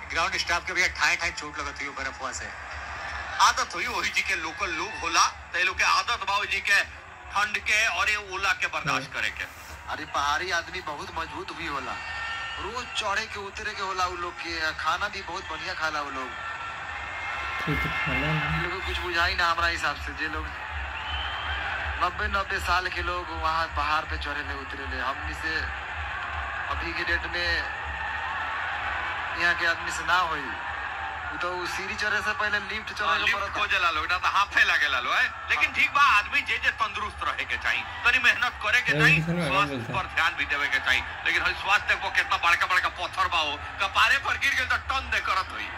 Ground staff के भैया ठाए ठाए चोट लगत हुई बर्फवा से आदत हुई वही जी के लोकल लोग होला तो ये लोग के आदत बा जी के ठंड के और ये ओला के बर्दाश्त करे के अरे पहाड़ी आदमी बहुत मजबूत भी होला रोज चढ़े के उतरे के होला उ लोग के खाना भी बहुत बढ़िया खाला उ लोग ठीक है खाला ना इन लोगों को कुछ बुझाई ना हमारा हिसाब से जे लोग नब्बे नब्बे साल के लोग वहाँ पहाड़ पे चढ़े ले उतरे ले हमनी से अभी के डेट में यहाँ के आदमी से ना होई उ तो उ सीढ़ी चढ़े से पहले लिफ्ट चढ़े के लिफ्ट पड़ता खोजे ला लोग ना तो हाफे लागे ला लो है लेकिन ठीक बा आदमी जे जे तंदुरुस्त रहे के चाहिए तनी मेहनत करे के ए, चाहिए किसन भाई, स्वास्थ्य बोलता है। पर ध्यान भी देवे के चाहिए लेकिन हई स्वास्थ्य देखो कितना बड़का बड़का पत्थर बा हो कपारे पर गिर गए तो टन दे करत हुई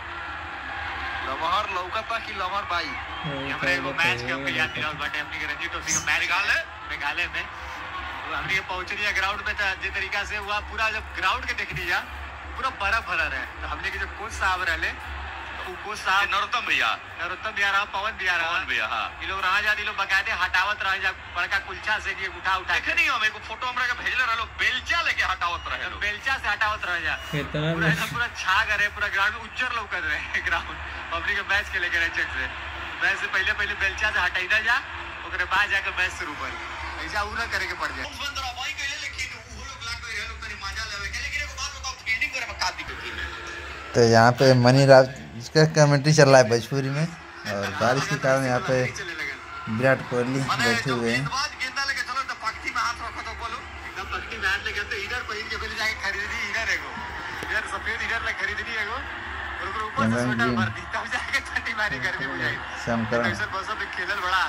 लमहर लौकता कि लमहर बाई हमरे एगो मैच के हमके याद दिलावत बाटे हमनी के रणजी ट्रॉफी का मैच मेघालय मेघालय में तो हमनी के पहुंचनी है ग्राउंड में तो जे तरीका से हुआ पूरा जब ग्राउंड के देखनी जा पूरा बर्फ भरा रहे तो हमने के जो कोच साहब रहले तो उ कोच ये साहब नरोत्तम भैया नरोत्तम भी आ रहा पवन भी आ रहा पवन भैया हाँ ये लोग रहा जा ये लोग बकायदे हटावत रहे जा बड़का कुलचा से कि उठा उठा के देखे नहीं हम एगो फोटो हमरा के भेजले रहलो बेलचा लेके हटावत रहे लोग बेलचा से हटावत रह जा कितना पूरा एकदम पूरा छाग रहे पूरा ग्राउंड में उज्जर लौकत रहे ग्राउंड पब्लिक के मैच के लेके रहे चेक से मैच से पहले पहले बेलचा से हटाई जा ओकरे बाद जाके मैच शुरू कर ऐसा उ ना करे के पड़ जाए बंद रहा भाई कहले लेकिन उ लोग लाग गए लोग तनी मजा लेवे के लेकिन एगो बात बताओ फील्डिंग करे में का दिक्कत थी तो यहाँ पे मनी राज का कमेंट्री चल रहा है भोजपुरी में और बारिश के कारण यहाँ पे चले लगे विराट कोहली माने बैठे जो हुए हैं गेंदबाज गेंदा लेके चलो तो पक्ति में हाथ रखो तो बोलो एकदम पक्की मैच लेके तो इधर पहिन के पहले जाके खरीदी इधर एगो इधर सफेद इधर ले खरीदनी एगो और ओकर ऊपर से रंगीन। स्वेटर भर दी तब जाके ठंडी मारी गर्मी बुझाई श्यामकरण ऐसे बस में खेलल बड़ा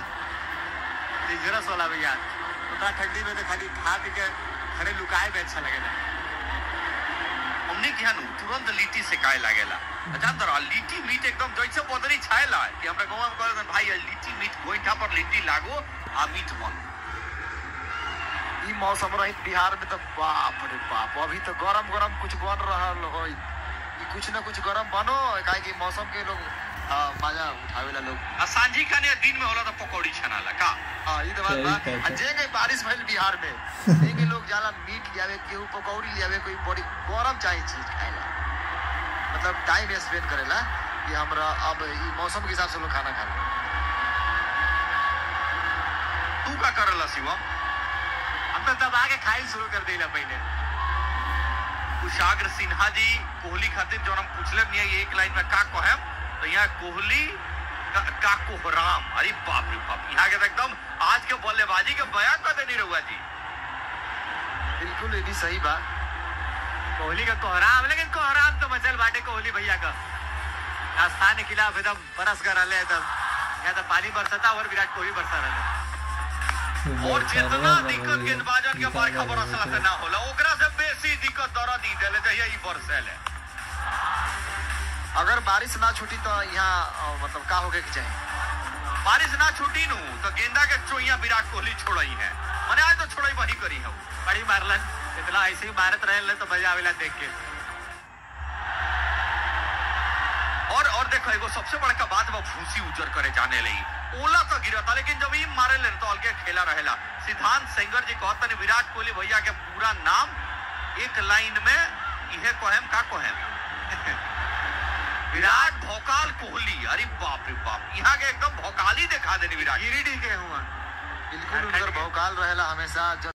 डेंजरस वाला भैया उतना ठंडी में तो खाली खा पी के घरे लुकाए में अच्छा लगेला हमने किया नु तुरंत लिट्टी से काए लागेला अच्छा तर लिट्टी मीट एकदम जैसे बदरी छाएला कि हमरा गांव में कहलन भाई ये लिट्टी मीट गोइठा पर लिट्टी लागो आ मीट बन ई मौसम रही बिहार में तो बाप रे बाप अभी तो गरम गरम कुछ बन रहल हो ई कुछ ना कुछ गरम बनो काहे कि मौसम के लोग आ, मजा उठावेला लोग आ सांझी खाने दिन में होला तो पकौड़ी छनाला का हाँ ई तो बात बा सही कहता। आ जे के बारिश भइल बिहार में जे के लोग जाला मीट लियावे केहू पकौड़ी लियावे कोई बड़ी गरम चाहिए चीज खाएला मतलब टाइम स्पेंड करेला कि हमरा अब ई मौसम के हिसाब से लोग खाना खाएला तू का करला शिवम हम तो तब आके खाई शुरू कर देला पहले कुशाग्र सिन्हा जी कोहली खातिर जो हम पूछले नहीं है एक लाइन में का कहेम तो यहाँ कोहली का, का कोहराम अरे बाप रे बाप यहाँ के तो एकदम आज के बल्लेबाजी के बयान कर देनी रहुआ जी बिल्कुल ये भी सही बा कोहली का कोहराम लेकिन कोहराम तो मचल बाटे कोहली भैया का राजस्थान के खिलाफ एकदम बरस कर रहे एकदम यहाँ तो पानी बरसता और विराट कोहली बरसा रहे और जितना दिक्कत गेंदबाजन के बरखा बरसला से ना होला ओकरा से बेसी दिक्कत दर्द ही देले जहिया ई बरसेले अगर बारिश ना छूटी तो यहाँ अ, मतलब का होके के चाहिए बारिश ना छूटी नु तो गेंदा के चोइया विराट कोहली छोड़ई है मने आज तो छोड़ई वही करी है बड़ी मारलन इतना ऐसे ही मारत रहे तो मजा आवेला देख के और और देखो एगो सबसे बड़का बात बा भूसी उजर करे जाने लगी ओला तो गिरता लेकिन जब ई मारे ले तो अलगे खेला रहेला सिद्धांत सेंगर जी कहता ने विराट कोहली भैया के पूरा नाम एक लाइन में इहे कहेम का कहेम विराट भोकाल कोहली अरे बाप रे बाप यहाँ के एकदम भोकाली दिखा देनी विराट गिरिडीह के हुआ बिल्कुल उनकर भौकाल रहेला हमेशा जब